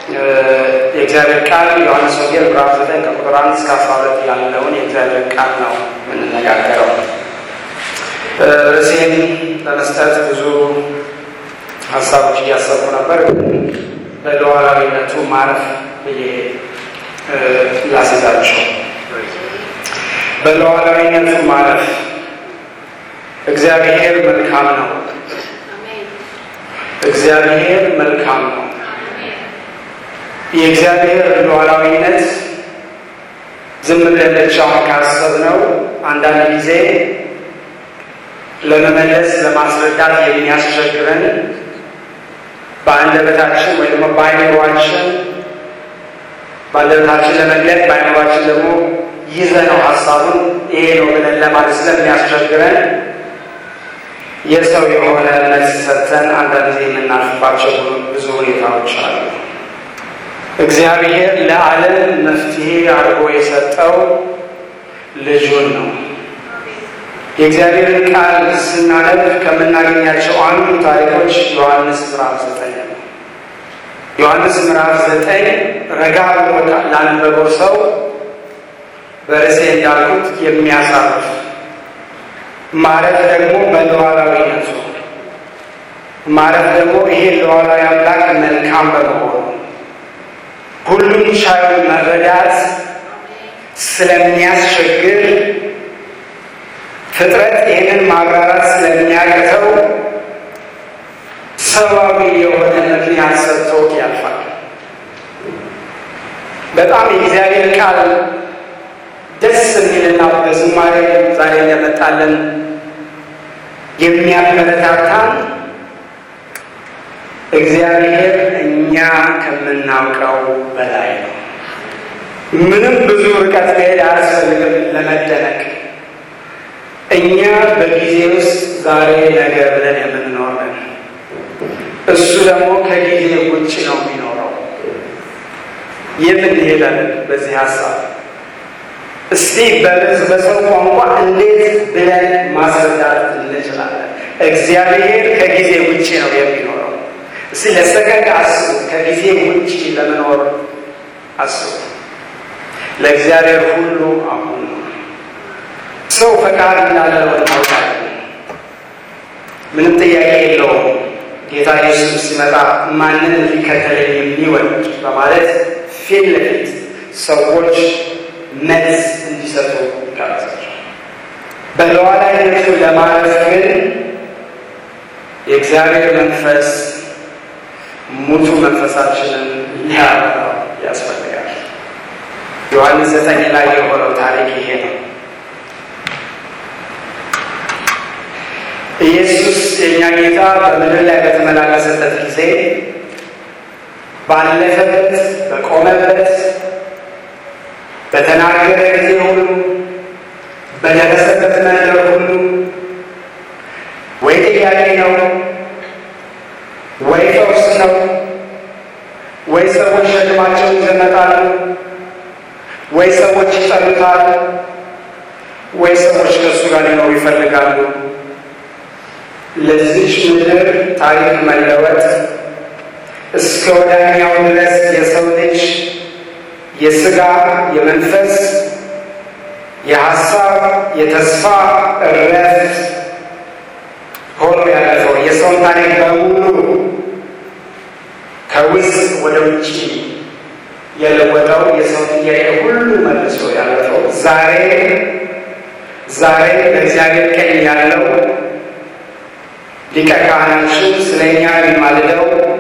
የእግዚአብሔር ቃል ዮሐንስ ወንጌል ምዕራፍ ዘጠኝ ከቁጥር አንድ እስከ አስራ ሁለት ያለውን የእግዚአብሔር ቃል ነው የምንነጋገረው። ርዕሴን ለመስጠት ብዙ ሀሳቦች እያሰቡ ነበር፣ ግን በሉዓላዊነቱ ማረፍ ብዬ ላስይዛቸው። በሉዓላዊነቱ ማረፍ እግዚአብሔር መልካም ነው። እግዚአብሔር መልካም ነው። የእግዚአብሔር ሉዓላዊነት ዝም ብለን ብቻውን ካሰብነው አንዳንድ ጊዜ ለመመለስ ለማስረዳት የሚያስቸግረን በአንደበታችን ወይ ደግሞ በአይምሯችን በአንደበታችን ለመግለጥ በአይምሯችን ደግሞ ይዘነው ሀሳቡን ይሄ ነው ብለን ለማለት ስለሚያስቸግረን የሰው የሆነ መልስ ሰጥተን አንዳንድ ጊዜ የምናልፍባቸው ብዙ ሁኔታዎች አሉ። እግዚአብሔር ለዓለም መፍትሄ አድርጎ የሰጠው ልጁን ነው። የእግዚአብሔርን ቃል ስናነብ ከምናገኛቸው አንዱ ታሪኮች ዮሐንስ ምዕራፍ ዘጠኝ ነው። ዮሐንስ ምዕራፍ ዘጠኝ ረጋ ብሎ ላነበበው ሰው በርዕሴ እንዳልኩት የሚያሳርፍ ማረፍ ደግሞ በሉዓላዊነቱ ማረፍ ደግሞ ይሄ ሉዓላዊ አምላክ መልካም በመሆኑ ሁሉም ቻዩን መረዳት ስለሚያስቸግር ፍጥረት ይህንን ማብራራት ስለሚያቅተው ሰብአዊ የሆነ ምክንያት ሰጥቶ ያልፋል። በጣም የእግዚአብሔር ቃል ደስ የሚልና በዝማሬ ዛሬ እንደመጣለን የሚያበረታታን እግዚአብሔር እኛ ከምናውቀው በላይ ነው። ምንም ብዙ ርቀት መሄድ አያስፈልግም ለመደነቅ። እኛ በጊዜ ውስጥ ዛሬ ነገ ብለን የምንኖረን፣ እሱ ደግሞ ከጊዜ ውጭ ነው የሚኖረው። የት እንሄዳለን በዚህ ሀሳብ? እስቲ በሰው ቋንቋ እንዴት ብለን ማስረዳት እንችላለን? እግዚአብሔር ከጊዜ ውጭ ነው የሚኖረው። እስቲ ለሰከንድ አስቡ። ከጊዜ ውጭ ለመኖር አስቡ። ለእግዚአብሔር ሁሉ አሁን ነው። ሰው ፈቃድ እንዳለው እናውቃለን። ምንም ጥያቄ የለውም። ጌታ ኢየሱስ ሲመጣ ማንን ሊከተለኝ የሚወድ በማለት ፊት ለፊት ሰዎች መልስ እንዲሰጡ ይጋብዛቸው። በሉዓላዊነቱ ለማረፍ ግን የእግዚአብሔር መንፈስ ሙቱ መንፈሳችንን ሊያበራው ያስፈልጋል። ዮሐንስ ዘጠኝ ላይ የሆነው ታሪክ ይሄ ነው። ኢየሱስ የእኛ ጌታ በምድር ላይ በተመላለሰበት ጊዜ ባለፈበት፣ በቆመበት፣ በተናገረ ጊዜ ሁሉ በደረሰበት መንገድ ሁሉ ወይ ጥያቄ ነው ወይ ፈውስ ነው ወይ ሰዎች ሸክማቸውን ይዘመጣሉ ወይ ሰዎች ይጠሉታል ወይ ሰዎች ከእሱ ጋር ሊኖሩ ይፈልጋሉ። ለዚች ምድር ታሪክ መለወጥ እስከ ወዳኛው ድረስ የሰው ልጅ የስጋ የመንፈስ የሀሳብ የተስፋ እረፍት ሆኖ ያለፈው የሰውን ታሪክ በሙሉ ከውስጥ ወደ ውጭ የለወጠው የሰው ጥያቄ ሁሉ መልሶ ያለፈው ዛሬ ዛሬ በእግዚአብሔር ቀኝ ያለው ሊቀ ካህናችን ስለ እኛ የሚማልደው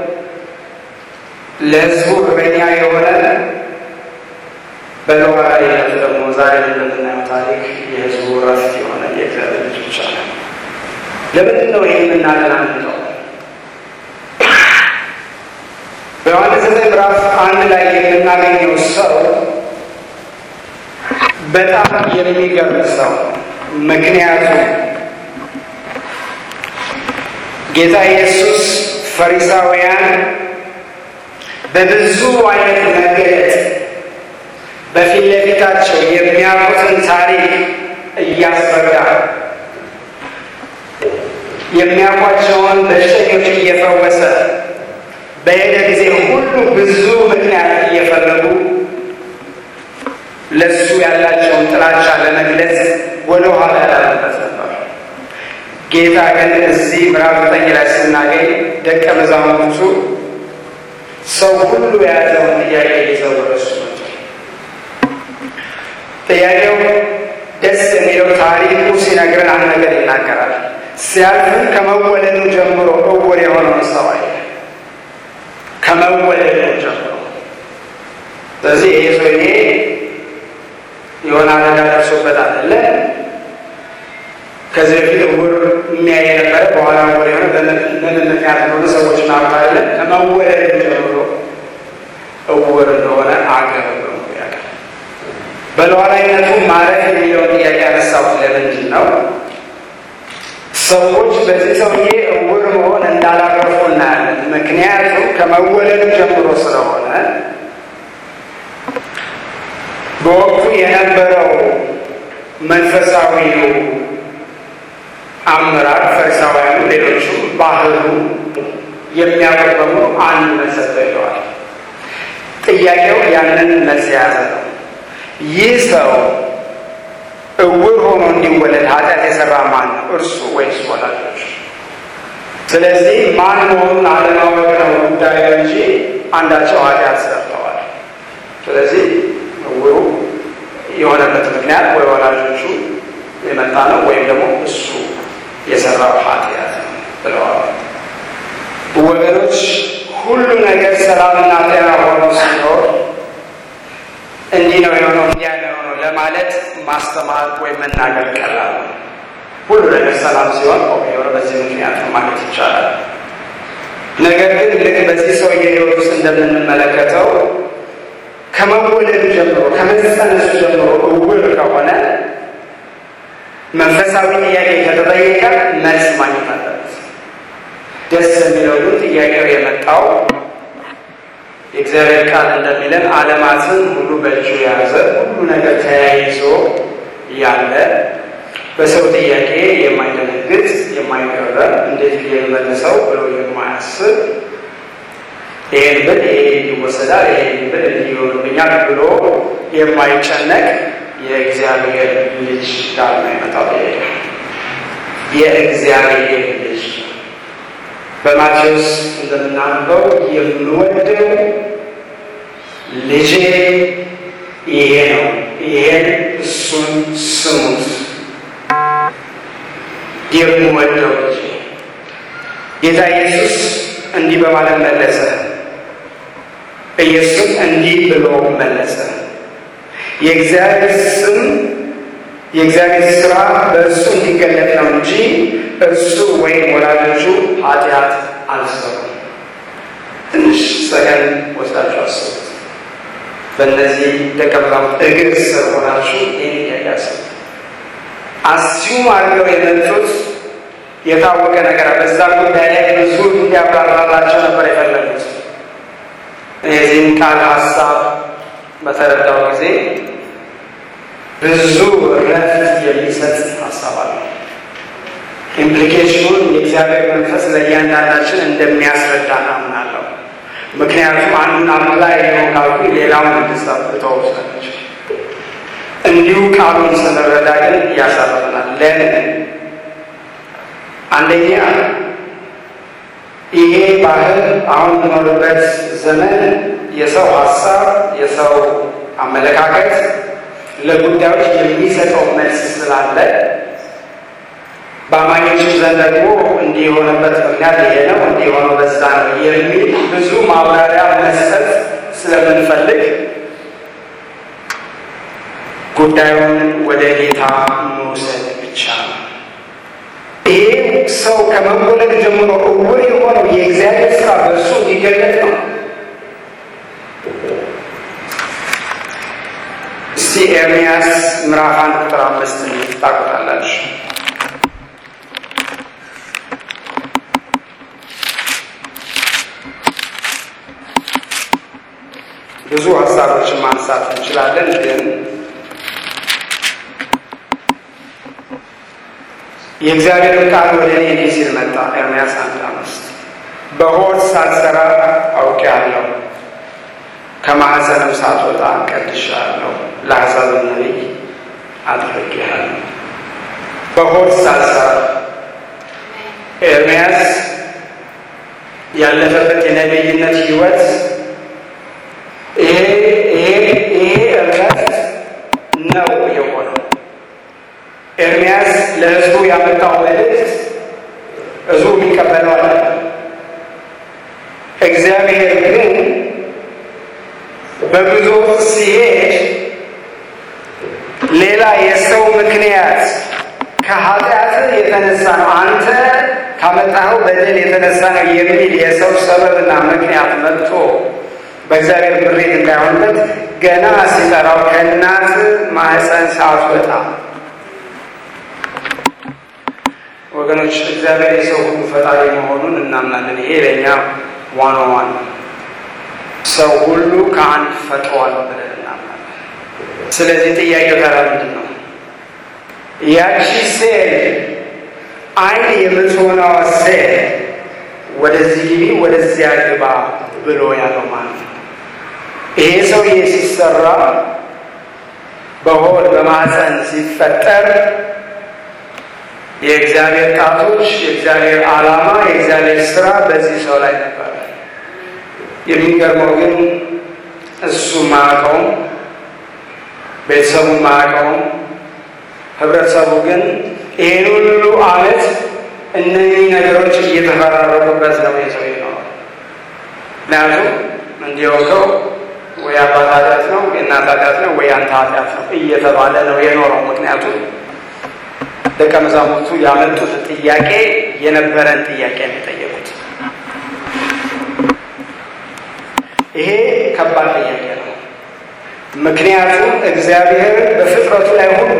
ለሕዝቡ እረኛ የሆነ በሉዓላዊነቱ ደግሞ ዛሬ እንደምናየው ታሪክ የሕዝቡ እረፍት የሆነ የእግዚአብሔር ልጅ ብቻ ነው። ለምንድን ነው ይህ የምናገናንቀው? በዮሐንስ ዘጠኝ ምዕራፍ አንድ ላይ የምናገኘው ሰው በጣም የሚገርም ሰው ምክንያቱም ጌታ ኢየሱስ ፈሪሳውያን በብዙ አይነት መገለጥ በፊት ለፊታቸው የሚያውቁትን ታሪክ እያስረዳ የሚያውቋቸውን በሽተኞች እየፈወሰ በሄደ ጊዜ ሁሉ ብዙ ለእሱ ያላቸውን ጥላቻ ለመግለጽ ወደ ኋላ ያላሉበት ነበር። ጌታ ግን እዚህ ምዕራፍ ዘጠኝ ላይ ስናገኝ ደቀ መዛሙርቱ ሰው ሁሉ የያዘውን ጥያቄ ይዘው ወደ እሱ መጡ። ጥያቄው ደስ የሚለው ታሪኩ ሲነግረን አንድ ነገር ይናገራል። ሲያልፍም ከመወለዱ ጀምሮ እውር የሆነውን ሰው አየ። ከመወለዱ ጀምሮ ስለዚህ ይሄ ሰውዬ የሆነ አደጋ ደርሶበት አይደለ። ከዚህ በፊት እውር የሚያይ የነበረ በኋላ እውር የሆነ በምን ምክንያት እንደሆነ ሰዎች ናውቃ አለ። ከመወለዱ ጀምሮ እውር እንደሆነ አገር ነው ያውቃል። በሉዓላዊነቱ ማረፍ የሚለውን ጥያቄ ያነሳሁት ለምንድን ነው? ሰዎች በዚህ ሰውዬ እውር መሆን እንዳላረፉ እናያለን። ምክንያቱም ከመወለዱ ጀምሮ ስለሆነ በወቅቱ የነበረው መንፈሳዊው አመራር ፈሪሳውያኑ፣ ሌሎቹ ባህሉ የሚያውቁት በሙሉ አንድ መልስ ይለዋል። ጥያቄው ያንን መልስ የያዘ ነው። ይህ ሰው እውር ሆኖ እንዲወለድ ኃጢአት የሰራ ማን ነው? እርሱ ወይስ ወላጆች? ስለዚህ ማን መሆኑን አለማወቅ ነው ጉዳዩ እንጂ አንዳቸው ኃጢአት ሰርተዋል። ስለዚህ እውሩ የሆነበት ምክንያት ወይ ወላጆቹ የመጣ ነው ወይም ደግሞ እሱ የሰራው ኃጢአት ነው ብለዋል። ወገኖች ሁሉ ነገር ሰላምና ጤና ሆኖ ሲኖር እንዲህ ነው የሆነው እንዲያ ነው የሆነው ለማለት ማስተማር ወይም መናገር ቀላል ነው። ሁሉ ነገር ሰላም ሲሆን የሆነ በዚህ ምክንያት ነው ማለት ይቻላል። ነገር ግን ልክ በዚህ ሰውዬ ሕይወት ውስጥ እንደምንመለከተው ከመወለዱ ጀምሮ ከመጸነሱ ጀምሮ እውር ከሆነ መንፈሳዊ ጥያቄ ከተጠየቀ መልስ ማግኘት አለበት። ደስ የሚለው ግን ጥያቄው የመጣው የእግዚአብሔር ቃል እንደሚለን ዓለማትን ሁሉ በእጁ የያዘ ሁሉ ነገር ተያይዞ ያለ በሰው ጥያቄ የማይደነግጥ የማይገረም እንዴት ብዬ ልመልሰው ብሎ የማያስብ ይሄን ብል ይሄ ይወሰዳል፣ ይሄን ብል እንዲህ ይሆንብኛል ብሎ የማይጨነቅ የእግዚአብሔር ልጅ ጋር ነው የመጣው። የእግዚአብሔር ልጅ በማቴዎስ እንደምናነበው የምወደው ልጄ ይሄ ነው፣ ይሄን እሱን ስሙት። የምወደው ልጄ ጌታ ኢየሱስ እንዲህ በማለት መለሰ። ኢየሱስ እንዲህ ብሎ መለሰ። የእግዚአብሔር ስም የእግዚአብሔር ስራ በእርሱ እንዲገለጥ ነው እንጂ እርሱ ወይም ወላጆቹ ኃጢአት አልሰሩም። ትንሽ ሰከን ወስዳችሁ አስቡት። በእነዚህ ደቀ መዛሙርት እግር ስር ሆናችሁ ይህን ያያስቡት። አስዩም አድርገው የመጡት የታወቀ ነገር በዛ ጉዳይ ላይ ብዙ እንዲያብራራላቸው ነበር የፈለጉት። የዚህን ቃል ሀሳብ በተረዳው ጊዜ ብዙ ረፍት የሚሰጥ ሀሳብ አለ። ኢምፕሊኬሽኑን የእግዚአብሔር መንፈስ ለእያንዳንዳችን እንደሚያስረዳ አምናለሁ። ምክንያቱም አንዱን አፕላይ ነው ካልኩ ሌላውን እንድሰብ ተወሰነች እንዲሁ ቃሉን ስንረዳ ግን ያሳርፈናል። ለምን? አንደኛ ይሄ ባህል አሁን የምኖርበት ዘመን የሰው ሀሳብ የሰው አመለካከት ለጉዳዮች የሚሰጠው መልስ ስላለ በአማኞችም ዘንድ ደግሞ እንዲህ የሆነበት ምክንያት ይሄ ነው፣ እንዲህ የሆነው በዛ ነው የሚል ብዙ ማብራሪያ መስጠት ስለምንፈልግ ጉዳዩን ወደ ጌታ መውሰድ ብቻ ነው። ይሄ ሰው ከመወለድ ጀምሮ እውር የሆነው የእግዚአብሔር ስራ በእሱ እንዲገለጥ ነው። እስቲ ኤርምያስ ምዕራፍ አንድ ቁጥር አምስት ታውቁታላችሁ። ብዙ ሀሳቦችን ማንሳት እንችላለን ግን የእግዚአብሔር ቃል ወደ እኔ እንዲህ ሲል መጣ። ኤርምያስ አንድ አምስት በሆድ ሳልሰራ አውቄአለሁ፣ ከማኅፀንም ሳትወጣ ቀድሼሃለሁ፣ ለአሕዛብም ነቢይ አድርጌሃለሁ። በሆድ ሳልሰራ ኤርምያስ ያለፈበት የነቢይነት ሕይወት ይሄ ይሄ ይሄ እምነት ነው የሆነው። ኤርምያስ ለሕዝቡ ያመጣው መልእክት ሕዝቡ የሚቀበለው አለ። እግዚአብሔር ግን በጉዞ ሲሄድ ሌላ የሰው ምክንያት ከኃጢአት የተነሳ ነው አንተ ካመጣኸው በደል የተነሳ ነው የሚል የሰው ሰበብና ምክንያት መጥቶ በእግዚአብሔር ምሬት እንዳይሆንበት ገና ሲጠራው ከእናት ማህፀን ሳትወጣ ወገኖች እግዚአብሔር የሰው ሁሉ ፈጣሪ መሆኑን እናምናለን። ይሄ ለእኛ ዋና ዋና ሰው ሁሉ ከአንድ ፈጥሯል ብለን እናምናለን። ስለዚህ ጥያቄው ተራ ምንድን ነው? ያቺ ሴል አይን የምትሆነዋ ሴል ወደዚህ ግቢ ወደዚያ ግባ ብሎ ያለው ማለት ነው። ይሄ ሰውዬ ሲሰራ በሆድ በማህፀን ሲፈጠር የእግዚአብሔር ጣቶች፣ የእግዚአብሔር ዓላማ፣ የእግዚአብሔር ስራ በዚህ ሰው ላይ ነበር። የሚገርመው ግን እሱ ማያውቀውም፣ ቤተሰቡ ማያውቀውም፣ ህብረተሰቡ ግን ይህን ሁሉ ዓመት እነዚህ ነገሮች እየተፈራረቁበት ነው የሰው ነው። ምክንያቱም እንዲወቀው ወይ አባት ኃጢአት ነው የእናት ኃጢአት ነው ወይ አንተ ኃጢአት ነው እየተባለ ነው የኖረው። ምክንያቱም ደቀ መዛሙርቱ ያመጡት ጥያቄ የነበረን ጥያቄ ነው የጠየቁት። ይሄ ከባድ ጥያቄ ነው። ምክንያቱም እግዚአብሔር በፍጥረቱ ላይ ሁሉ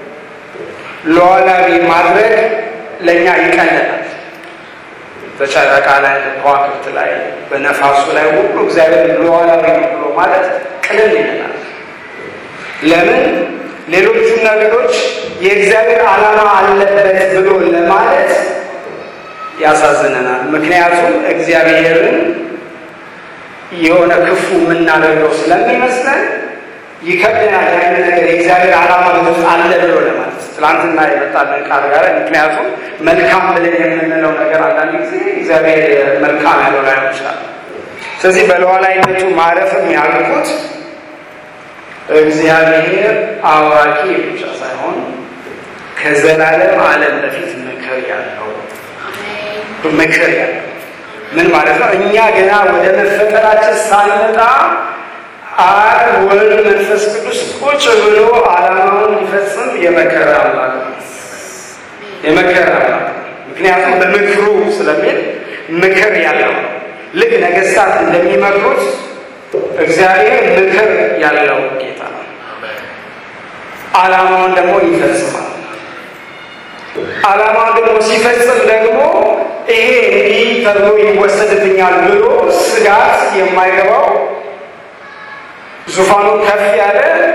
ሉዓላዊ ማድረግ ለእኛ ይቀለናል። በጨረቃ ላይ፣ በከዋክብት ላይ፣ በነፋሱ ላይ ሁሉ እግዚአብሔር ሉዓላዊ ነው ብሎ ማለት ቅልል ይለናል። ለምን ሌሎቹ ነገሮች የእግዚአብሔር ዓላማ አለበት ብሎ ለማለት ያሳዝነናል። ምክንያቱም እግዚአብሔርን የሆነ ክፉ የምናደርገው ስለሚመስለን ይከብደናል። ያን ነገር የእግዚአብሔር ዓላማ በውስጥ አለ ብሎ ለማለት ትላንትና የመጣልን ቃል ጋር ምክንያቱም መልካም ብለን የምንለው ነገር አንዳንድ ጊዜ እግዚአብሔር መልካም ያለው ላይሆን ይችላል። ስለዚህ በሉዓላዊነቱ ማረፍም ያልኩት እግዚአብሔር አዋቂ ብቻ ሳይሆን ከዘላለም ዓለም በፊት ምክር ያለው ምክር ያለው ምን ማለት ነው? እኛ ገና ወደ መፈጠራችን ሳንመጣ አብ ወልድ መንፈስ ቅዱስ ቁጭ ብሎ ዓላማውን ሊፈጽም የመከረ አምላክ ነው። የመከረ አምላክ ነው። ምክንያቱም በምክሩ ስለሚል ምክር ያለው ልክ ነገስታት እንደሚመክሩት እግዚአብሔር ምክር ያለው ጌታ ነው። ዓላማውን ደግሞ ይፈጽማል። ዓላማውን ደግሞ ሲፈጽም ደግሞ ይሄ እንዲህ ተብሎ ይወሰድብኛል ብሎ ስጋት የማይገባው ዙፋኑ ከፍ ያለ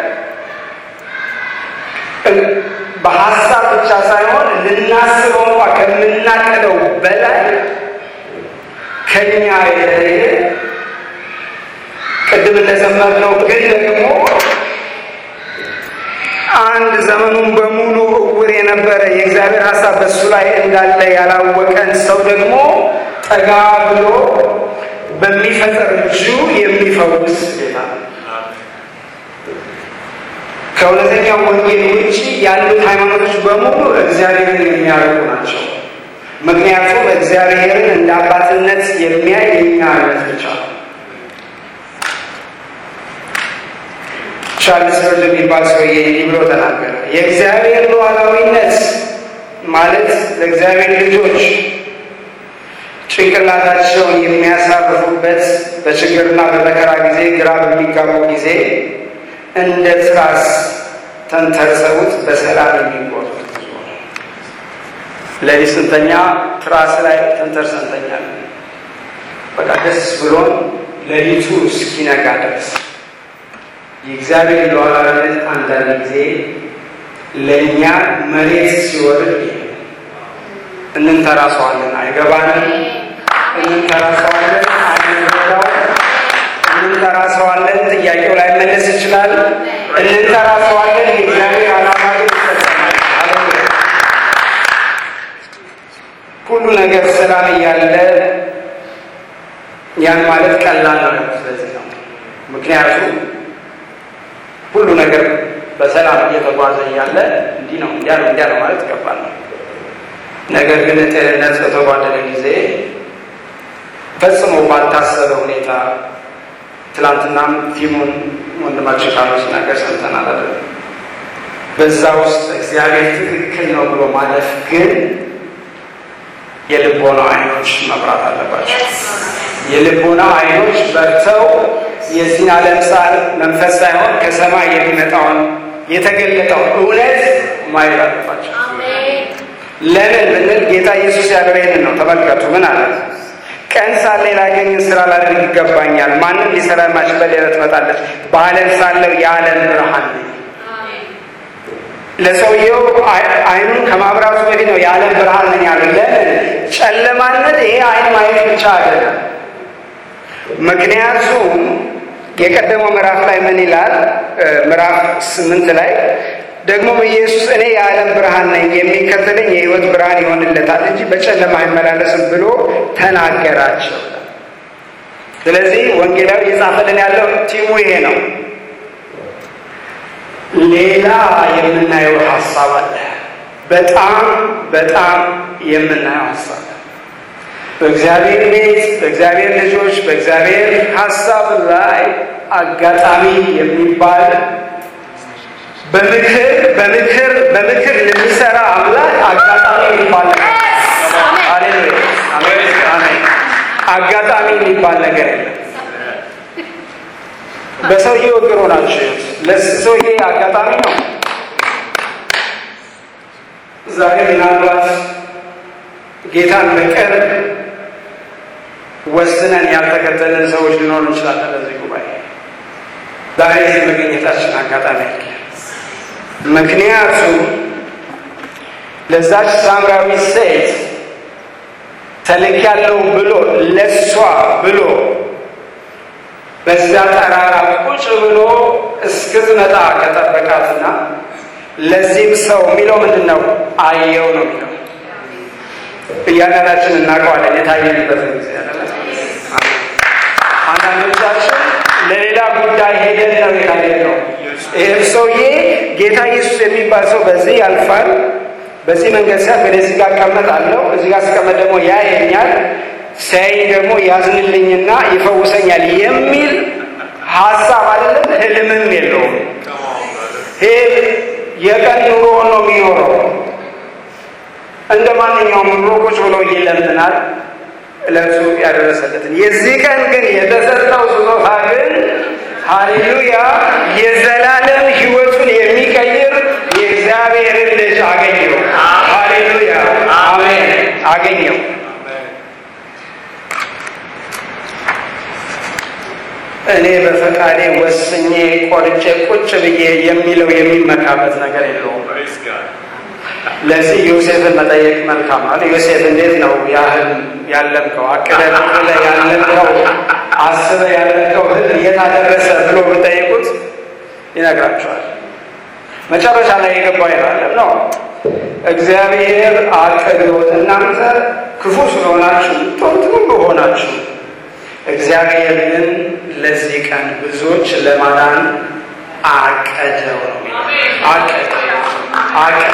በሀሳብ ብቻ ሳይሆን ልናስበው እንኳ ከምናቀደው በላይ ከኛ የተለየ ቅድም እንደዘመርነው ግን ደግሞ አንድ ዘመኑን በሙሉ እውር የነበረ የእግዚአብሔር ሀሳብ በእሱ ላይ እንዳለ ያላወቀን ሰው ደግሞ ጠጋ ብሎ በሚፈጠር እጁ የሚፈውስ ጌታ ነው። ከእውነተኛው ወንጌል ውጭ ያሉት ሃይማኖቶች በሙሉ እግዚአብሔርን የሚያደርጉ ናቸው። ምክንያቱም እግዚአብሔርን እንደ አባትነት የሚያይ የኛ እምነት ብቻ ነው። ቻርልስ ስፐርጀን የሚባል ሰውዬ እንዲህ ብሎ ተናገረ። የእግዚአብሔር ሉዓላዊነት ማለት ለእግዚአብሔር ልጆች ጭንቅላታቸውን የሚያሳርፉበት በችግርና በመከራ ጊዜ ግራ በሚጋቡ ጊዜ እንደ ትራስ ተንተርሰውት በሰላም የሚቆርጡት ለሊት ስንተኛ ትራስ ላይ ተንተርሰን እንተኛለን። በቃ ደስ ብሎን ሌሊቱ እስኪነጋ ድረስ የእግዚአብሔር ሉዓላዊነት አንዳንድ ጊዜ ለእኛ መሬት ሲወርድ እንንተራሰዋለን፣ አይገባንም። እንንተራሰዋለን፣ አንረዳው። ማንጠራ ሰው አለን። ጥያቄው ላይ መለስ ይችላል። እንጠራ ሰው አለን። የእግዚአብሔር ዓላማ ግን ይፈጸማል። ሃሌሉያ። ሁሉ ነገር ሰላም እያለ ያን ማለት ቀላል ነው። ስለዚህ ነው ምክንያቱም ሁሉ ነገር በሰላም እየተጓዘ እያለ እንዲህ ነው እንዲያ ነው እንዲያ ነው ማለት ይገባል ነው። ነገር ግን ጤንነት በተጓደለ ጊዜ ፈጽሞ ባልታሰበ ሁኔታ ትናንትናም ቲሙን ወንድማችን ካሉ ሲናገር ሰምተናል አይደል? በዛ ውስጥ እግዚአብሔር ትክክል ነው ብሎ ማለፍ ግን የልቦና አይኖች መብራት አለባቸው። የልቦና አይኖች በርተው የዚህን ዓለም ሳር መንፈስ ሳይሆን ከሰማይ የሚመጣውን የተገለጠውን እውነት ማየት አለባቸው። ለምን ብንል ጌታ ኢየሱስ ያለው ይህንን ነው። ተመልከቱ፣ ምን አለ? ቀን ሳለ ላገኝን ስራ ላደርግ ይገባኛል። ማንም ሊሰራ የማይችል በሌላ ትመጣለች። በዓለም ሳለው የዓለም ብርሃን ነኝ። ለሰውየው አይኑን ከማብራቱ በፊት ነው የዓለም ብርሃን ነኝ ያለው። ለምን ጨለማነት ይሄ አይን ማየት ብቻ አይደለም። ምክንያቱም የቀደመው ምዕራፍ ላይ ምን ይላል? ምዕራፍ ስምንት ላይ ደግሞ ኢየሱስ እኔ የዓለም ብርሃን ነኝ፣ የሚከተለኝ የሕይወት ብርሃን ይሆንለታል እንጂ በጨለማ አይመላለስም ብሎ ተናገራቸው። ስለዚህ ወንጌላዊ እየጻፈልን ያለው ቲሙ ይሄ ነው። ሌላ የምናየው ሀሳብ አለ። በጣም በጣም የምናየው ሀሳብ በእግዚአብሔር ቤት፣ በእግዚአብሔር ልጆች፣ በእግዚአብሔር ሀሳብ ላይ አጋጣሚ የሚባል በምክር በምክር በምክር ለሚሰራ አምላክ አጋጣሚ የሚባል ነገር ሃሌሉያ አሜን። አጋጣሚ የሚባል ነገር የለም። በሰውዬው እግር ሆናችሁ ለሰውዬ አጋጣሚ ነው። ዛሬ ምናልባት ጌታን በቅርብ ወስነን ያልተከተልን ሰዎች ሊኖሩ እንችላለን። ለዚህ ጉባኤ ዛሬ እዚህ መገኘታችን አጋጣሚ ያለ ምክንያቱም ለዛች ሳምራዊ ሴት ተልኬያለሁ ብሎ ለሷ ብሎ በዛ ተራራ ቁጭ ብሎ እስክትመጣ ከጠበቃትና ለዚህም ሰው የሚለው ምንድን ነው? አየው ነው የሚለው። እያንዳንዳችን እናውቀዋለን የታየንበትን ጊዜ አንዳንዶቻችን ለሌላ ጉዳይ ሄደን ነው የታየነው። ይህም ሰውዬ ጌታ ኢየሱስ የሚባል ሰው በዚህ ያልፋል፣ በዚህ መንገድ ሲያልፍ እኔ እዚህ ጋር እቀመጣለሁ፣ እዚህ ጋር ስቀመጥ ደግሞ ያየኛል፣ ሲያይ ደግሞ ያዝንልኝና ይፈውሰኛል የሚል ሀሳብ አይደለም፣ ህልምም የለውም። ይህ የቀን ኑሮውን ነው የሚኖረው። እንደ ማንኛውም ኑሮ ቁጭ ብሎ ይለምናል ለእሱ ያደረሰለትን። የዚህ ቀን ግን የተሰጠው ስጦታ ግን ሃሌሉያ የዘላለም ህይወቱን የሚቀይር የእግዚአብሔርን ልጅ አገኘው። ሃሌሉያ አሜን፣ አገኘው። እኔ በፈቃዴ ወስኜ ቆርጬ ቁጭ ብዬ የሚለው የሚመካበት ነገር የለውም። ለዚህ ዮሴፍን መጠየቅ መልካም አለ። ዮሴፍ እንዴት ነው ያህል ያለምከው አቅደህ ብለህ ያለምከው አስበህ ያለምከው ህልም የት አደረሰ ብሎ ብጠይቁት ይነግራቸዋል። መጨረሻ ላይ የገባው ይላል ነው እግዚአብሔር አቅዶት እናንተ ክፉ ስለሆናችሁ ጥሩ ሆናችሁ እግዚአብሔር ግን ለዚህ ቀን ብዙዎች ለማዳን አቀደው ነው አቀደው አቀደ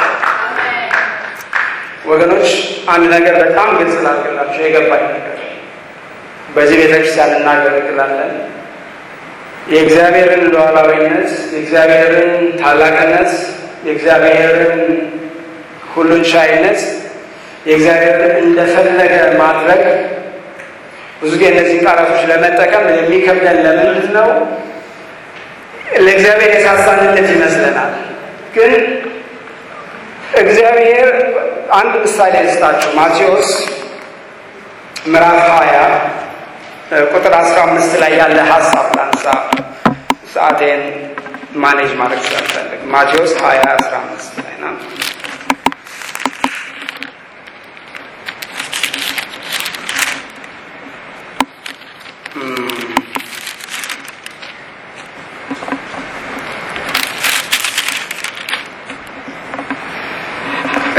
ወገኖች አንድ ነገር በጣም ግልጽ ላድርግላችሁ፣ የገባኝ ነገር በዚህ ቤተክርስቲያን እናገለግላለን። የእግዚአብሔርን ሉዓላዊነት፣ የእግዚአብሔርን ታላቅነት፣ የእግዚአብሔርን ሁሉን ቻይነት፣ የእግዚአብሔርን እንደፈለገ ማድረግ ብዙ ጊዜ እነዚህን ቃላቶች ለመጠቀም የሚከብደን ለምንድን ነው? ለእግዚአብሔር የሳሳንነት ይመስለናል ግን እግዚአብሔር አንድ ምሳሌ ልስጣችሁ። ማቴዎስ ምዕራፍ ሀያ ቁጥር አስራ አምስት ላይ ያለ ሀሳብ ላንሳ፣ ሰዓቴን ማኔጅ ማድረግ ስላልፈልግ። ማቴዎስ ሀያ አስራ አምስት ላይ ና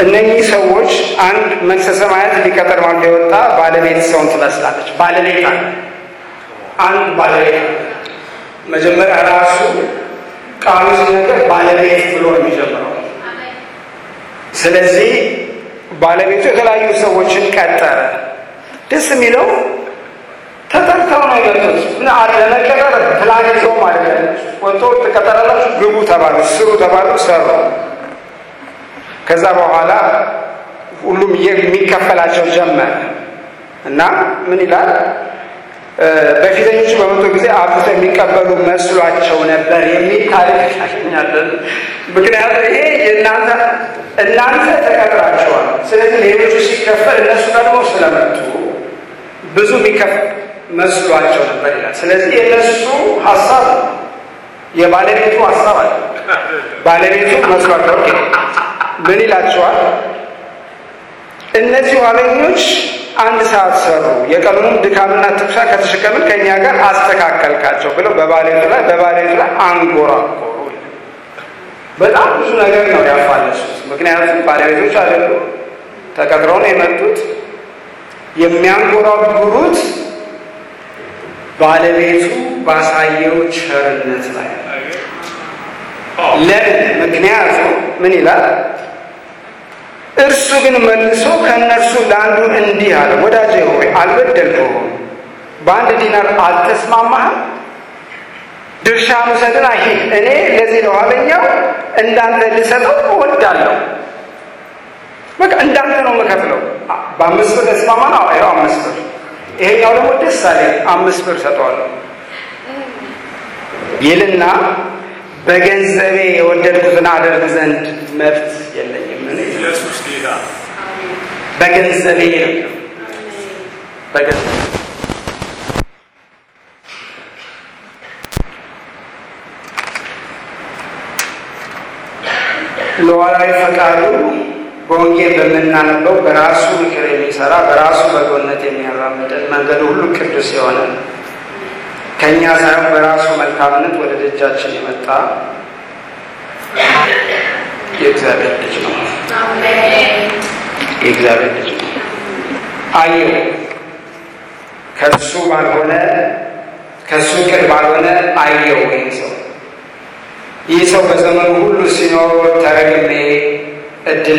እነኚህ ሰዎች አንድ መንግሥተ ሰማያት ሊቀጠር ማን የወጣ ባለቤት ሰውን ትመስላለች። ባለቤት አለ፣ አንድ ባለቤት አለ። መጀመሪያ ራሱ ቃሉ ሲነገር ባለቤት ብሎ ነው የሚጀምረው። ስለዚህ ባለቤቱ የተለያዩ ሰዎችን ቀጠረ። ደስ የሚለው ተጠርተው ነው የመጡት። ለመቀጠር ፕላን ይዘው ማለት ነው። ወጥቶ ትቀጠራላችሁ፣ ግቡ ተባሉ፣ ስሩ ተባሉ፣ ሰሩ። ከዛ በኋላ ሁሉም የሚከፈላቸው ጀመረ እና ምን ይላል? በፊተኞቹ በመቶ ጊዜ አብዝተው የሚቀበሉ መስሏቸው ነበር የሚል ታሪክ እናገኛለን። ምክንያቱም ይሄ የእናንተ እናንተ ተቀጥራችኋል። ስለዚህ ሌሎቹ ሲከፈል እነሱ ደግሞ ስለመጡ ብዙ የሚከፈል መስሏቸው ነበር ይላል። ስለዚህ የእነሱ ሀሳብ የባለቤቱ ሀሳብ አለ። ባለቤቱ መስሏቸው ምን ይላቸዋል? እነዚህ ኋለኞች አንድ ሰዓት ሰሩ፣ የቀኑንም ድካምና ትኩሳ ከተሸከምን ከእኛ ጋር አስተካከልካቸው ብለው በባለቤቱ ላይ በባለቤቱ ላይ አንጎራጎሩ። በጣም ብዙ ነገር ነው ያፋለሱት። ምክንያቱም ባለቤቶች አይደሉ፣ ተቀጥረው ነው የመጡት። የሚያንጎራጉሩት ባለቤቱ ባሳየው ቸርነት ላይ ለምን? ምክንያቱም ምን ይላል? እርሱ ግን መልሶ ከእነርሱ ለአንዱ እንዲህ አለ፣ ወዳጄ ሆይ አልበደልኩህም፣ በአንድ ዲናር አልተስማማህም? ድርሻ ውሰድና ሂድ፣ እኔ ለዚህ ለኋለኛው እንዳንተ ልሰጠው እወዳለሁ። በቃ እንዳንተ ነው የምከፍለው። በአምስት ብር ተስማማ ነው። ይኸው አምስት ብር። ይሄኛው ደግሞ ደስ አለኝ አምስት ብር ሰጠዋለሁ ይልና በገንዘቤ የወደድኩትን አደርግ ዘንድ መብት የለኝም። ኢየሱስ ጌታ በገንዘቤ ነው በገንዘቤ ለዋላዊ ፈቃዱ በወንጌል በምናነበው በራሱ ምክር የሚሰራ በራሱ በጎነት የሚያራምደን መንገዱ ሁሉ ቅዱስ የሆነ ከእኛ ሳይሆን በራሱ መልካምነት ወደ ደጃችን የመጣ የእግዚአብሔር ልጅ ነው። የእግዚአብሔር ልጅ ነው። አየው ከእሱ ባልሆነ ከእሱ ቅን ባልሆነ አየው ይህ ሰው ይህ ሰው በዘመኑ ሁሉ ሲኖር ተረግሜ እድሌ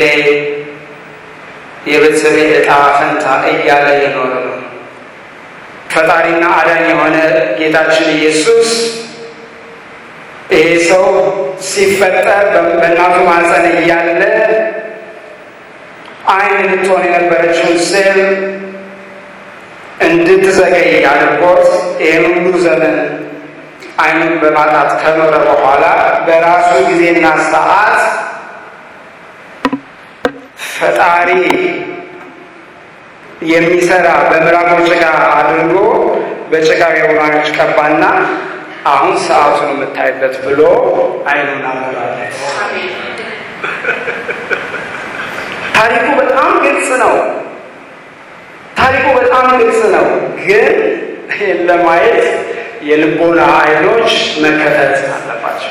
የቤተሰቤ ዕጣ ፈንታ እያለ የኖረ ነው። ፈጣሪና አዳኝ የሆነ ጌታችን ኢየሱስ ይሄ ሰው ሲፈጠር በእናቱ ማህፀን እያለ ዓይን ልትሆን የነበረችውን ሴል እንድትዘገይ አድርጎት ይህን ሁሉ ዘመን ዓይኑን በማጣት ከኖረ በኋላ በራሱ ጊዜና ሰዓት ፈጣሪ የሚሰራ በምራቆ ጭቃ አድርጎ በጭቃ የውራኖች ቀባና አሁን ሰዓቱን የምታይበት ብሎ ዓይኑን አበራለት። ታሪኩ በጣም ግልጽ ነው። ታሪኩ በጣም ግልጽ ነው፣ ግን ለማየት የልቦና አይኖች መከፈት አለባቸው።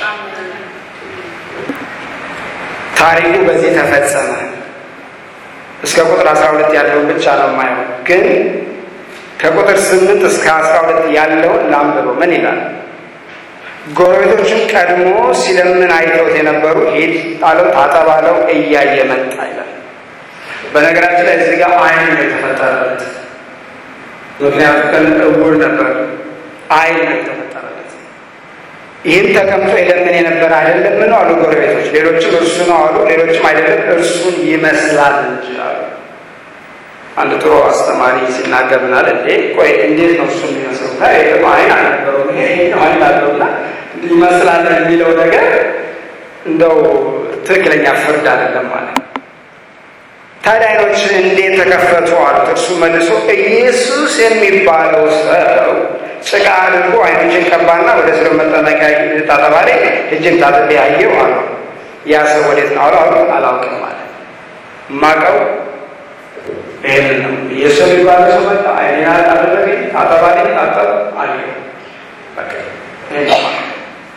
ታሪኩ በዚህ ተፈጸመ። እስከ ቁጥር 12 ያለውን ብቻ ነው የማየው፣ ግን ከቁጥር 8 እስከ 12 ያለውን ላንብበው። ምን ይላል? ጎረቤቶቹን ቀድሞ ሲለምን አይተውት የነበሩ ሂድ ጣለው፣ ታጠባለው እያየ መጣ ይላል። በነገራችን ላይ እዚህ ጋር አይን ነው የተፈጠረለት። ምክንያቱም ቀን እውር ነበር፣ አይን ነው የተፈጠረለት። ይህም ተቀምጦ የለምን የነበረ አይደለም ነው አሉ ጎረቤቶች። ሌሎችም እርሱ ነው አሉ፣ ሌሎችም አይደለም እርሱን ይመስላል እንጂ አሉ። አንድ ጥሩ አስተማሪ ሲናገር ምናለ እንዴ ቆይ እንዴት ነው እሱ የሚመስለው? ታይ ደግሞ አይን አልነበረውም፣ ይሄ አይን አለውና ይመስላል የሚለው ነገር እንደው ትክክለኛ ፍርድ አይደለም ማለት ነው። ታዲያ አይኖች እንዴት ተከፈቱ አሉት። እርሱ መልሶ ኢየሱስ የሚባለው ሰው ጭቃ አድርጎ አይኖችን ቀባና ወደ ስለ መጠመቂያ ታጠባሪ እጅን ታጥቤ ያየው አሉ። ያ ሰው ወዴት ነው አሉ። አሉ አላውቅም ማለት ማቀው ይህንን ነው። ኢየሱስ የሚባለው ሰው መጣ፣ አይኔን አደረገኝ፣ ታጠባሪ ታጠብ አየው። በቃ ይሄን ነው ማለት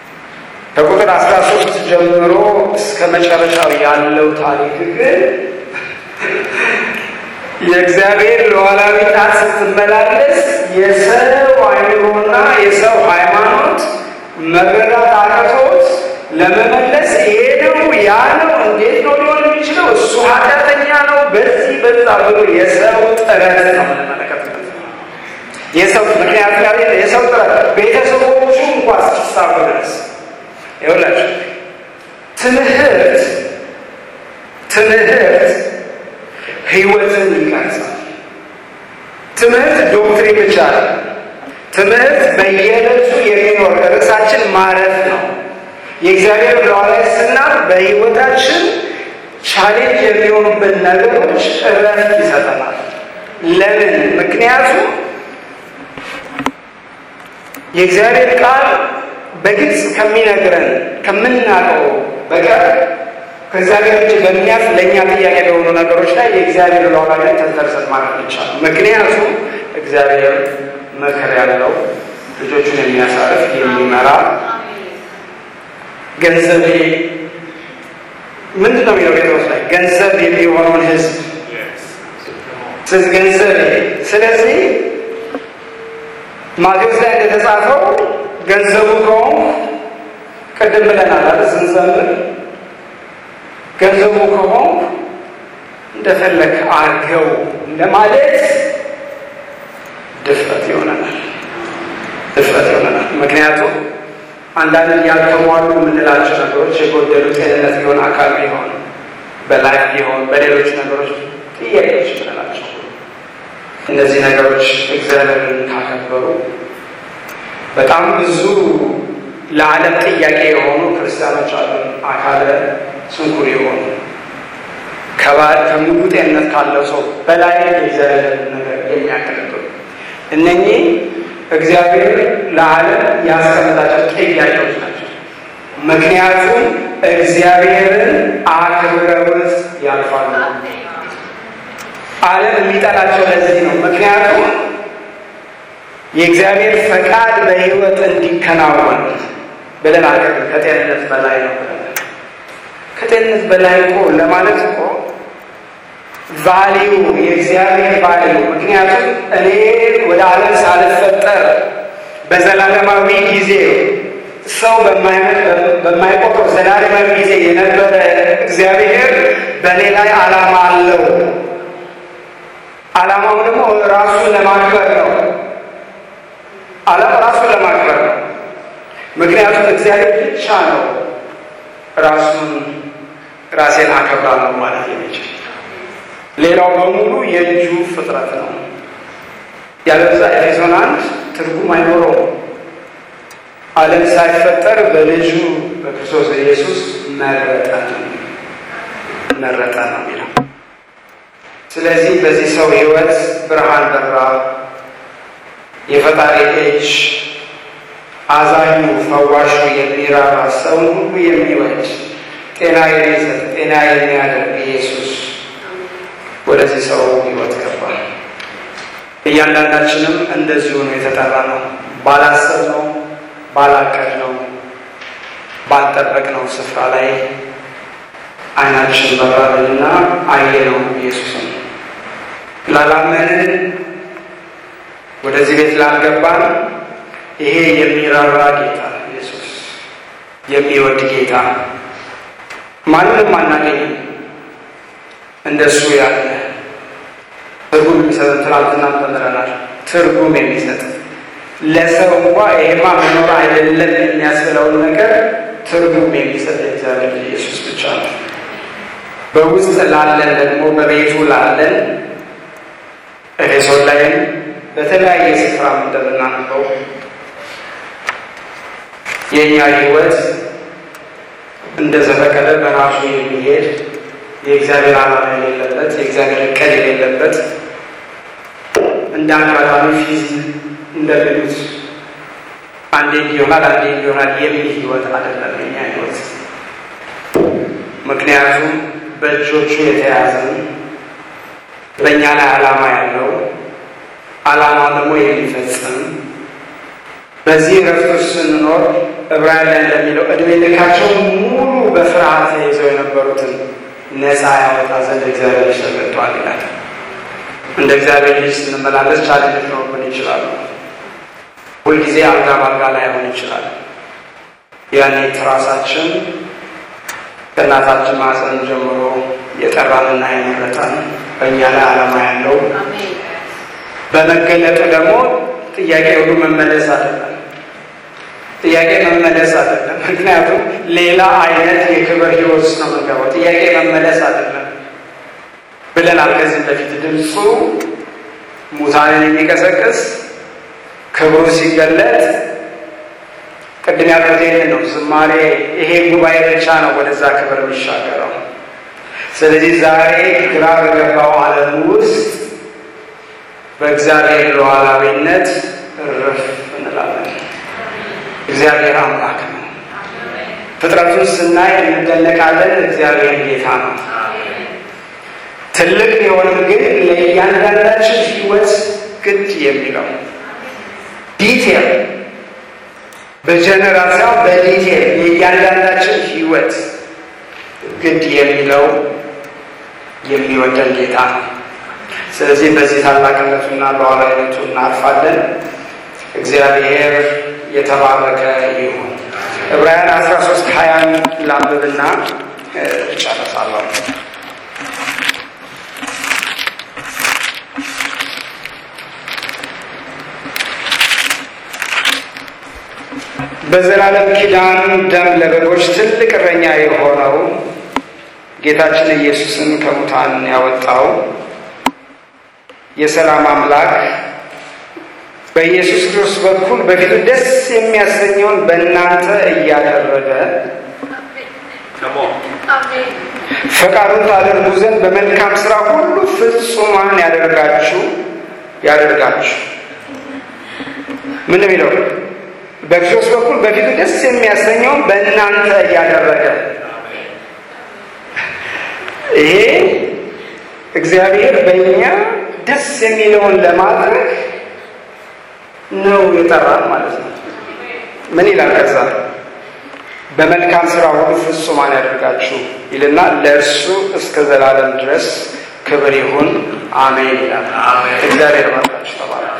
ከቁጥር አስራ ሶስት ጀምሮ እስከ መጨረሻው ያለው ታሪክ ግን የእግዚአብሔር ሉዓላዊ ጣት ስትመላለስ የሰው አይምሮና የሰው ሃይማኖት መረዳት አቅቶት ለመመለስ ይሄ ነው ያ ነው እንዴት ነው ሊሆን የሚችለው እሱ ኃጢአተኛ ነው በዚህ በዛ ብሎ የሰው ጥረት ነው የምንመለከትበት የሰው ምክንያቱ ያለ የሰው ጥረት ቤተሰቦቹ እንኳ እስኪሳቡ ድረስ ይኸውላችሁ ትምህርት ትምህርት ህይወትን ይቀርጻል። ትምህርት ዶክትሪን ብቻ ነው። ትምህርት በየዕለቱ የሚኖር ርዕሳችን ማረፍ ነው። የእግዚአብሔር ሉዓላዊ ስናት በህይወታችን ቻሌንጅ የሚሆኑብን ነገሮች እረፍት ይሰጠናል። ለምን? ምክንያቱም የእግዚአብሔር ቃል በግልጽ ከሚነግረን ከምናውቀው በቀር ከእግዚአብሔር እጅ በሚያልፍ ለእኛ ጥያቄ በሆኑ ነገሮች ላይ የእግዚአብሔር ሉዓላዊነት ተንተርሰን ማለት ይቻላል። ምክንያቱም እግዚአብሔር መከር ያለው ልጆቹን የሚያሳርፍ የሚመራ ገንዘብ ምንድን ነው የሚለው ጴጥሮስ ላይ ገንዘብ የሚሆነውን ህዝብ ስለዚህ ገንዘብ ስለዚህ ማቴዎስ ላይ እንደተጻፈው ገንዘቡ ከሆንኩ ቅድም ብለናል አይደል ስንዘምር ገንዘቡ ከሆንኩ እንደፈለግ አርገው እንደማለት ድፍረት ይሆነናል ድፍረት ይሆነናል ምክንያቱም አንዳንድ ያልተሟሉ የምንላቸው ነገሮች የጎደሉ ጤንነት ቢሆን አካል ቢሆን በላይፍ ቢሆን በሌሎች ነገሮች ጥያቄዎች የምንላቸው እነዚህ ነገሮች እግዚአብሔርን ካከበሩ በጣም ብዙ ለዓለም ጥያቄ የሆኑ ክርስቲያኖች አሉ። አካለ ስንኩል የሆኑ ከሙሉ ጤንነት ካለው ሰው በላይ የእግዚአብሔር ነገር የሚያገለግሉ እነኚህ እግዚአብሔር ለዓለም ያስቀመጣቸው ጥያቄዎች ናቸው። ምክንያቱም እግዚአብሔርን አክብረውት ያልፋሉ። ዓለም የሚጠላቸው ለዚህ ነው። ምክንያቱም የእግዚአብሔር ፈቃድ በሕይወት እንዲከናወን ብለን አቅርብ ከጤንነት በላይ ነው ብለን ከጤንነት በላይ እኮ ለማለት እኮ ቫሊዩ የእግዚአብሔር ቫሊዩ ምክንያቱም እኔ ወደ ዓለም ሳልፈጠር በዘላለማዊ ጊዜ ሰው በማይቆጥረው ዘላለማዊ ጊዜ የነበረ እግዚአብሔር በእኔ ላይ ዓላማ አለው። ዓላማው ደግሞ ራሱን ለማክበር ነው። ዓላማ ራሱን ለማክበር ነው። ምክንያቱም እግዚአብሔር ብቻ ነው ራሱን ራሴን አከብራለሁ ማለት የሚችል ሌላው በሙሉ የእጁ ፍጥረት ነው። ያለዛ ኤፌሶን አንድ ትርጉም አይኖረውም። ዓለም ሳይፈጠር በልጁ በክርስቶስ ኢየሱስ መረጠ መረጠ ነው የሚለው። ስለዚህ በዚህ ሰው ሕይወት ብርሃን በራ። የፈጣሪ እጅ አዛኙ፣ ፈዋሹ፣ የሚራራ ሰውን ሁሉ የሚወድ ጤና የሚሰጥ ጤና የሚያደርግ ኢየሱስ ወደዚህ ሰው ሕይወት ገባ። እያንዳንዳችንም እንደዚሁ ነው የተጠራ ነው። ባላሰብነው፣ ባላቀድነው፣ ባልጠበቅነው ስፍራ ላይ አይናችን በራልንና አየነው ኢየሱስን። ላላመንን ወደዚህ ቤት ላልገባን ይሄ የሚራራ ጌታ ኢየሱስ የሚወድ ጌታ ማንንም አናገኝም እንደሱ ያለ ትርጉም የሚሰጥ ትናንትና ተምረናል። ትርጉም የሚሰጥ ለሰው እንኳ ይሄማ መኖር አይደለም የሚያስብለውን ነገር ትርጉም የሚሰጥ የእግዚአብሔር ኢየሱስ ብቻ ነው። በውስጥ ላለን ደግሞ በቤቱ ላለን ኤፌሶን ላይም በተለያየ ስፍራ እንደምናነበው የእኛ ሕይወት እንደ ዘፈቀደ በራሱ የሚሄድ የእግዚአብሔር ዓላማ የሌለበት የእግዚአብሔር እቅድ የሌለበት እንደ አጋጣሚ ፊዝ እንደሚሉት አንዴ ይሆናል አንዴ ይሆናል የሚል ሕይወት አይደለም የኛ ሕይወት። ምክንያቱም በእጆቹ የተያዘን በእኛ ላይ ዓላማ ያለው ዓላማውን ደግሞ የሚፈጽም በዚህ ረፍት ውስጥ ስንኖር ዕብራውያን ላይ እንደሚለው ዕድሜ ልካቸው ሙሉ በፍርሃት ተይዘው የነበሩትን ነፃ ያወጣ ዘንድ እግዚአብሔር ተሰጥቷል ይላል። እንደ እግዚአብሔር ልጅ ስንመላለስ ቻሌንጅ ሊኖሩብን ይችላሉ። ሁልጊዜ አልጋ በአልጋ ላይሆን ይችላል። ያኔ ትራሳችን ከእናታችን ማህፀን ጀምሮ የጠራንና የመረጠን በእኛ ላይ ዓላማ ያለው በመገለጡ ደግሞ ጥያቄ ሁሉ መመለስ አይደለም። ጥያቄ መመለስ አይደለም። ምክንያቱም ሌላ አይነት የክብር ህይወት ውስጥ ነው የምንገባው። ጥያቄ መመለስ አይደለም ብለናል ከዚህ በፊት ድምፁ ሙታንን የሚቀሰቅስ ክብሩ ሲገለጥ ቅድም ያልኩት ይህን ነው። ዝማሬ ይሄ ጉባኤ ብቻ ነው ወደዛ ክብር የሚሻገረው። ስለዚህ ዛሬ ግራ በገባው ዓለም ውስጥ በእግዚአብሔር ሉዓላዊነት እርፍ እንላለን። እግዚአብሔር አምላክ ነው። ፍጥረቱን ስናይ እንደነቃለን። እግዚአብሔር ጌታ ነው። ትልቅ ቢሆንም ግን ለእያንዳንዳችን ህይወት ግድ የሚለው ዲቴል በጀነራሲያ በዲቴል የእያንዳንዳችን ህይወት ግድ የሚለው የሚወደን ጌታ ነው። ስለዚህ በዚህ ታላቅነቱና ሉዓላዊነቱ እናርፋለን። እግዚአብሔር የተባረከ ይሁን። ዕብራውያን አስራ ሶስት ሀያን ላንብብና እጨርሳለሁ። በዘላለም ኪዳን ደም ለበጎች ትልቅ እረኛ የሆነው ጌታችን ኢየሱስን ከሙታን ያወጣው የሰላም አምላክ በኢየሱስ ክርስቶስ በኩል በፊቱ ደስ የሚያሰኘውን በእናንተ እያደረገ ፈቃዱን ታደርጉ ዘንድ በመልካም ስራ ሁሉ ፍጹማን ያደርጋችሁ ያደርጋችሁ ምን የሚለው በክርስቶስ በኩል በፊቱ ደስ የሚያሰኘውን በእናንተ እያደረገ ይሄ እግዚአብሔር በእኛ ደስ የሚለውን ለማድረግ ነው የጠራን ማለት ነው። ምን ይላል? ከዛ በመልካም ስራ ሁሉ ፍጹማን ያደርጋችሁ ይልና ለእርሱ እስከ ዘላለም ድረስ ክብር ይሁን አሜን ይላል። እግዚአብሔር ባርካችሁ ተባለ።